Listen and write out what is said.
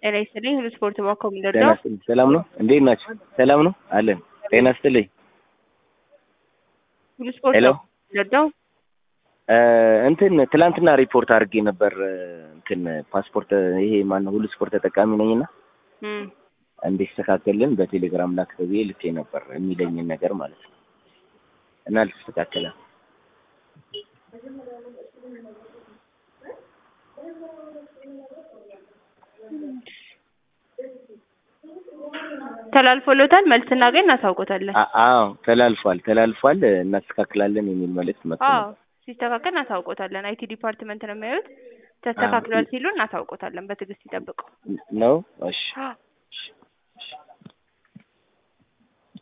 ጤና ይስጥልኝ። ሁሉ ስፖርት ባኮም ጤና ደርዳው ይስጥልኝ። ሰላም ነው? እንዴት ናችሁ? ሰላም ነው አለን። ጤና ይስጥልኝ። ሁሉ ስፖርት ሄሎ ደርዳው እ እንትን ትላንትና ሪፖርት አድርጌ ነበር እ እንትን ፓስፖርት ይሄ ማነው ሁሉ ስፖርት ተጠቃሚ ነኝና እም እንዲስተካከልን በቴሌግራም ላክ ብዬ ልኬ ነበር የሚለኝን ነገር ማለት ነው እና አልተስተካከለም። ተላልፎሎታል። መልስ ስናገኝ እናሳውቆታለን። አ- አዎ ተላልፏል ተላልፏል እናስተካክላለን የሚል መልእክት መጥቶ አዎ ነበር። ሲስተካከል እናሳውቆታለን። አይቲ ዲፓርትመንት ነው የሚያዩት። ተስተካክሏል ሲሉ እናሳውቆታለን። በትዕግስት ይጠብቁ። ነው እሺ አዎ። እሺ እሺ